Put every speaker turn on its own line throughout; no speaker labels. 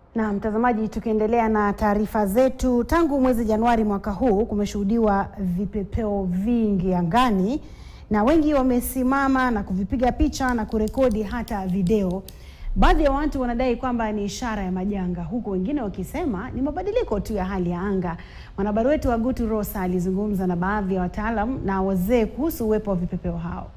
Na mtazamaji, tukiendelea na taarifa zetu, tangu mwezi Januari mwaka huu kumeshuhudiwa vipepeo vingi angani na wengi wamesimama na kuvipiga picha na kurekodi hata video. Baadhi ya watu wanadai kwamba ni ishara ya majanga, huku wengine wakisema ni mabadiliko tu ya hali ya anga. Mwanahabari wetu Agutu Rosa alizungumza na baadhi ya wataalam na wazee kuhusu uwepo wa vipepeo hao.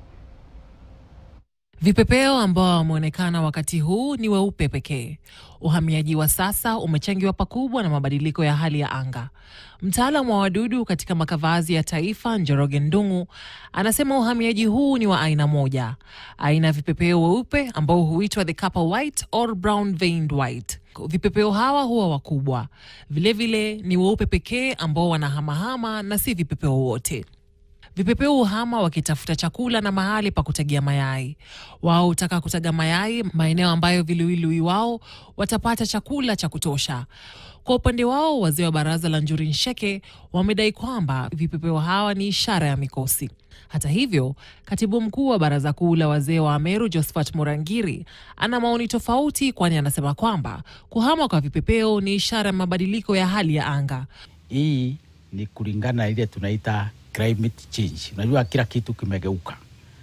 Vipepeo ambao wameonekana wakati huu ni weupe pekee. Uhamiaji wa sasa umechangiwa pakubwa na mabadiliko ya hali ya anga. Mtaalamu wa wadudu katika makavazi ya taifa Njoroge Ndung'u anasema uhamiaji huu ni wa aina moja, aina ya vipepeo weupe ambao huitwa the copper white or brown veined white. Vipepeo hawa huwa wakubwa, vilevile ni weupe pekee ambao wanahamahama na si vipepeo wote. Vipepeo uhama wakitafuta chakula na mahali pa kutagia mayai. Wao hutaka kutaga mayai maeneo ambayo viluilui wao watapata chakula cha kutosha. Kwa upande wao, wazee wa baraza la Njuri Nsheke wamedai kwamba vipepeo hawa ni ishara ya mikosi. Hata hivyo, katibu mkuu wa baraza kuu la wazee wa Ameru Josephat Murangiri ana maoni tofauti, kwani anasema kwamba kuhama kwa vipepeo ni ishara ya mabadiliko ya hali ya anga.
Hii ni kulingana na ile tunaita climate change. Unajua kila kitu kimegeuka.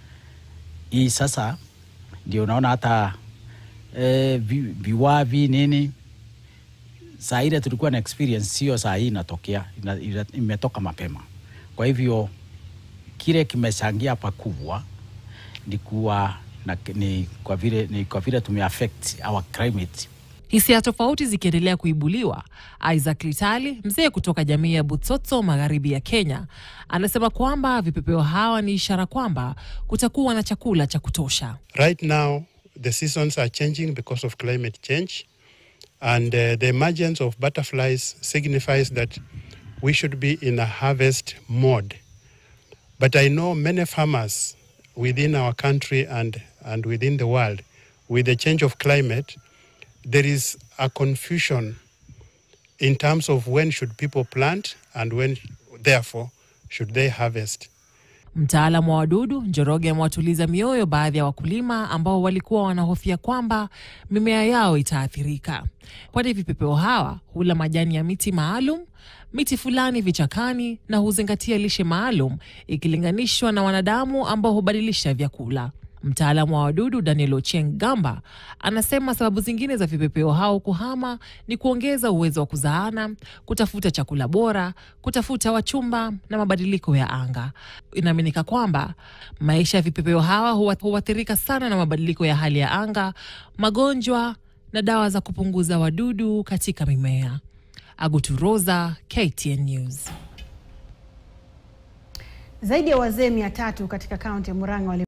Hii sasa ndio unaona hata eh, vi, viwavi nini saa ile tulikuwa na experience, sio saa hii inatokea, ina, ina, imetoka mapema. Kwa hivyo kile kimechangia pakubwa ni kuwa na, ni kwa vile ni kwa vile tumeaffect our climate
Hisia tofauti zikiendelea kuibuliwa, Isaac Litali, mzee kutoka jamii ya Butsotso magharibi ya Kenya, anasema kwamba vipepeo hawa ni ishara kwamba kutakuwa na chakula cha kutosha.
Right now, the seasons are changing because of climate change, and uh, the emergence of butterflies signifies that we should be in a harvest mode. But I know many farmers within our country and, and within the world, with the change of climate, there is a confusion in terms of when should people plant and when, therefore, should they harvest.
Mtaalamu wa wadudu Njoroge amewatuliza mioyo baadhi ya wakulima ambao walikuwa wanahofia kwamba mimea yao itaathirika, kwani vipepeo hawa hula majani ya miti maalum, miti fulani vichakani, na huzingatia lishe maalum ikilinganishwa na wanadamu ambao hubadilisha vyakula. Mtaalamu wa wadudu Daniel Ochieng Gamba anasema sababu zingine za vipepeo hao kuhama ni kuongeza uwezo wa kuzaana, kutafuta chakula bora, kutafuta wachumba na mabadiliko ya anga. Inaaminika kwamba maisha ya vipepeo hawa huathirika sana na mabadiliko ya hali ya anga, magonjwa na dawa za kupunguza wadudu katika mimea. Aguturoza, KTN News.
Zaidi ya wazee mia tatu katika kaunti ya Murang'a